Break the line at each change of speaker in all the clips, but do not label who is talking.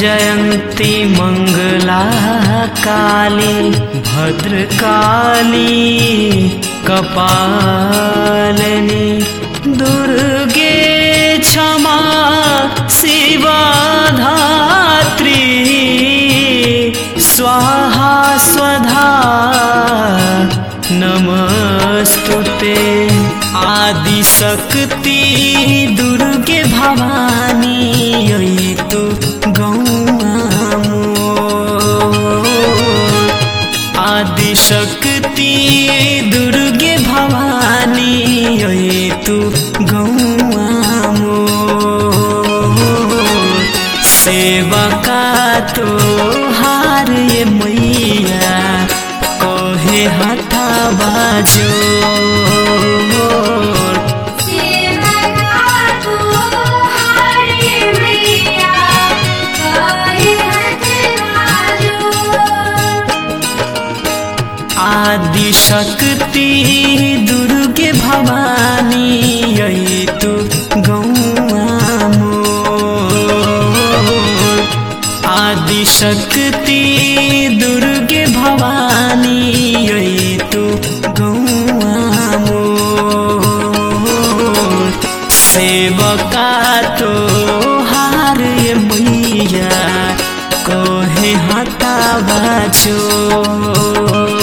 जयन्ती मङ्गला काली भद्रकाली कपालनी दुर्गे क्षमा शिवा धात्री स्वाहा स्वधा नमस्तु ते आदिशक्ति दुर्गे भवानी यही तु गौआमो आदिशक्ति दुर्गे भवानी यही तु गौआमो सेवका तो हार ये मैया कहे हथा बाजो आदिशक्ति दुर्गे भवानी यही तु गौआमो आदिशक्ति दुर्गे भवानी यही तु गौआमो सेवका तो हार ये मैया कहे हटा बाजो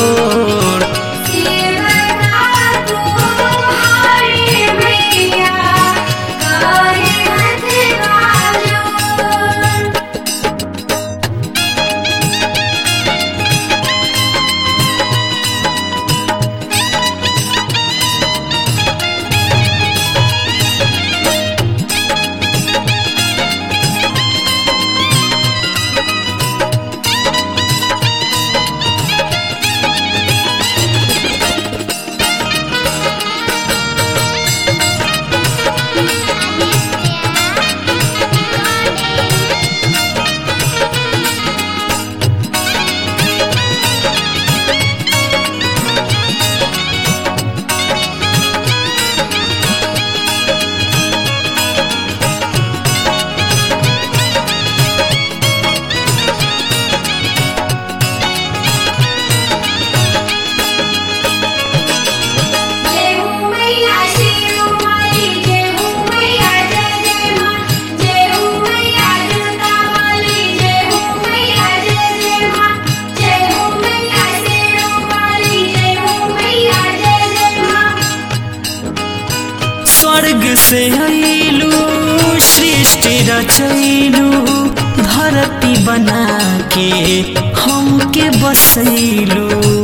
स्वर्ग से आइलू सृष्टि रचैलू धरती बना के हमके बसैलू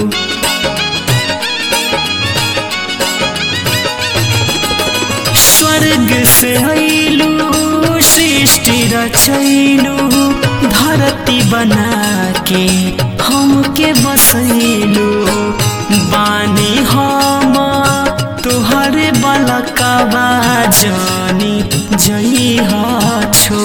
स्वर्ग से आइलू सृष्टि रचैलू धरती बना के हमके बसैलू बानी हम तोहरे बलकवा जानी जई छो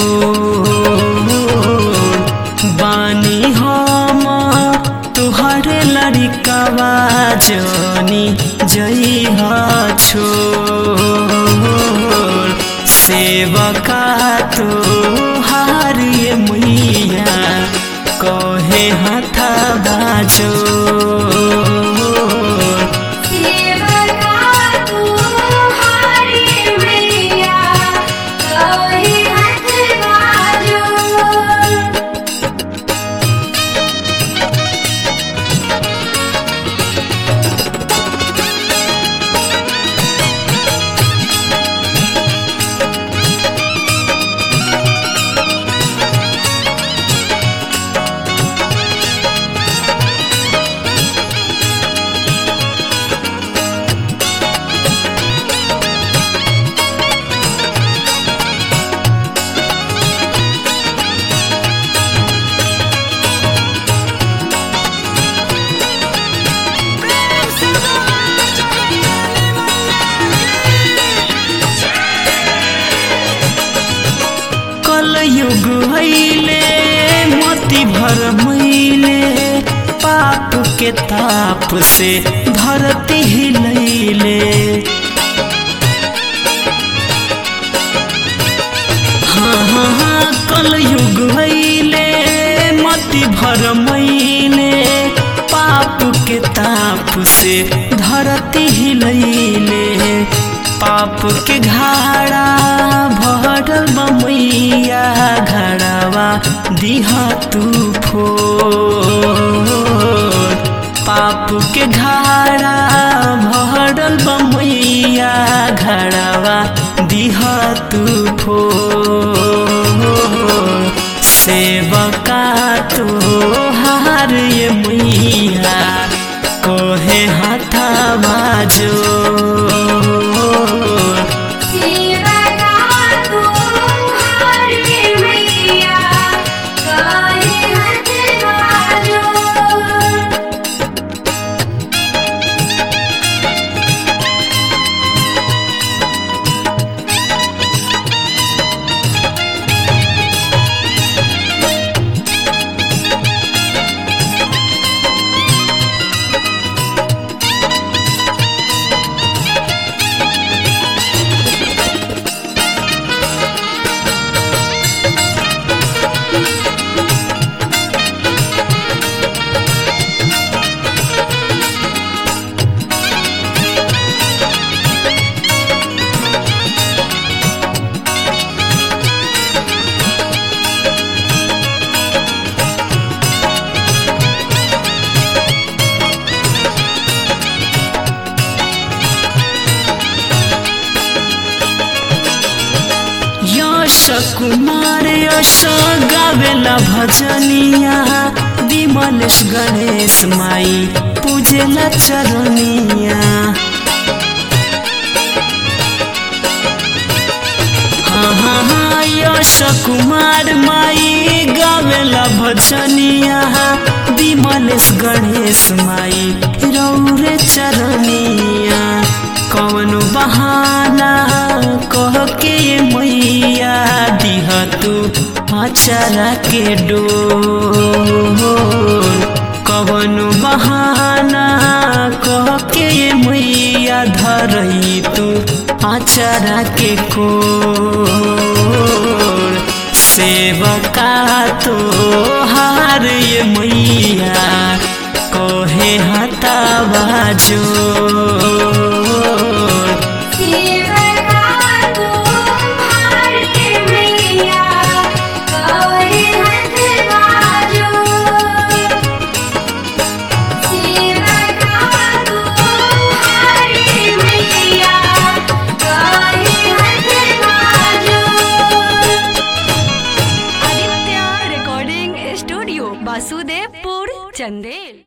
बानी हम तोहरे लड़कवा जानी जई छो सेवका तो हार ये मैया कहे हथा बाजो युग भैले मोती भर मैले पाप के ताप से धरती हिलैले हाँ हाँ हाँ कल युग भैले भर महीने पाप के ताप से धरती हिलैले पाप के घाड़ा भरल बमैया घड़ावा दिहा तू फोर पाप के घाड़ा भरल बमैया घड़ावा दिहा तू फोर सेवका तो हार ये मैया कोहे हाथा बाजो
सेवा का तू हार के मैया काहे हाथ बाजो
यश कुमार यश गावेला भजनिया विमलेश गणेश माई पूजेला चरनिया हाँ हाँ हाँ यश कुमार माई गावेला भजनिया विमलेश गणेश माई रौरे चरनिया कौन बहाना कह के मैया दिह तू अचारा के डोर कवन बहाना कह के मैया धरई तू अचारा के कोर सेवका तो हार ये मैया कोहे हता बाजो
सेवा का तू हार के मैया काहे हाथ बाजो सेवा का तू हार के मैया काहे हाथ बाजो
आदित्य रिकॉर्डिंग स्टूडियो वासुदेवपुर चंदेल